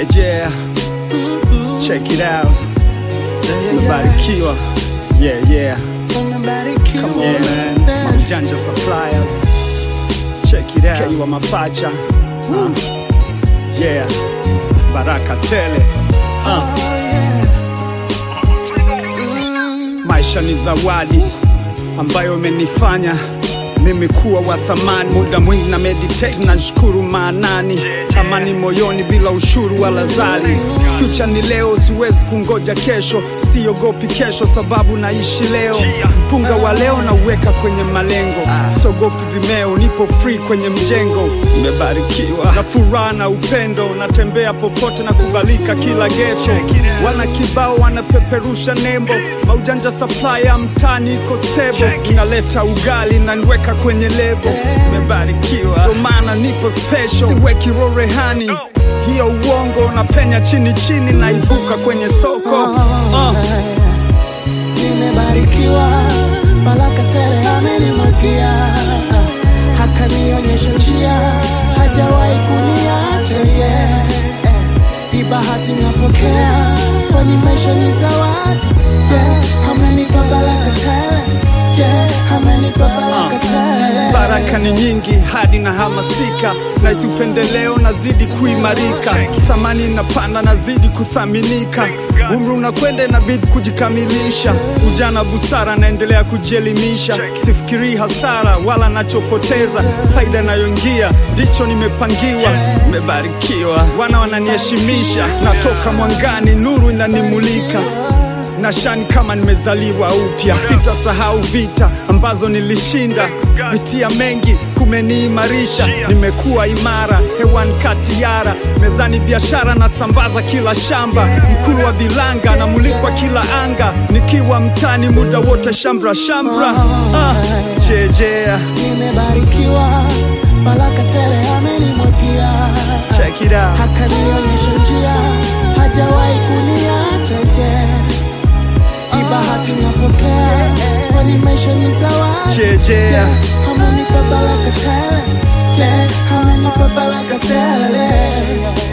yeah. Check it out. Umebarikiwa. Yeah, yeah. Come on, man. Maujanja suppliers. Check it out. Kiwa mapacha. Uh. Yeah. Baraka tele. Uh. Maisha ni zawadi ambayo imenifanya mimi kuwa wa thamani. Muda mwingi na meditate na shukuru maanani, amani moyoni bila ushuru wala zali. Future ni leo, siwezi kungoja kesho, siogopi kesho sababu naishi leo. Mpunga wa leo na uweka kwenye malengo, siogopi vimeo, nipo free kwenye mjengo. Nimebarikiwa na furaha na upendo, natembea popote na kubalika kila geto. Wana kibao wanapeperusha nembo, maujanja supply ya mtani iko stable, inaleta ugali na niweka kwenye levo. Nimebarikiwa ndo maana nipo special, siweki rorehani hiyo uongo, napenya chini chini, naibuka kwenye soko uh. Nimebarikiwa, baraka tele amenimwagia, hakanionyesha njia, hajawahi kuniacha yeah. Hii bahati napokea, kwani maisha ni zawadi yeah. Amenipa baraka tele yeah. Amenipa baraka tele Baraka ni nyingi hadi na hamasika, naisi upendeleo nazidi kuimarika, thamani inapanda nazidi kuthaminika, umri unakwenda inabidi kujikamilisha, ujana busara naendelea kujielimisha, sifikirii hasara wala nachopoteza, faida inayoingia ndicho nimepangiwa. Nimebarikiwa, wana wananiheshimisha, natoka mwangani, nuru inanimulika na shani kama nimezaliwa upya. Sitasahau vita ambazo nilishinda, pitia mengi kumeniimarisha. Nimekuwa imara hewani kati yara, mezani biashara na sambaza kila shamba, mkuu wa bilanga na mulikwa kila anga, nikiwa mtani muda wote shambra shambra. Ah, jejea, Nimebarikiwa, baraka tele amenimwagia, check it out. hakanionyesha njia, hajawahi kuniacha yeah. Hii bahati napokea, kwani maisha ni zawadi Jejea. yeah. Amenipa baraka tele yeah. Amenipa baraka tele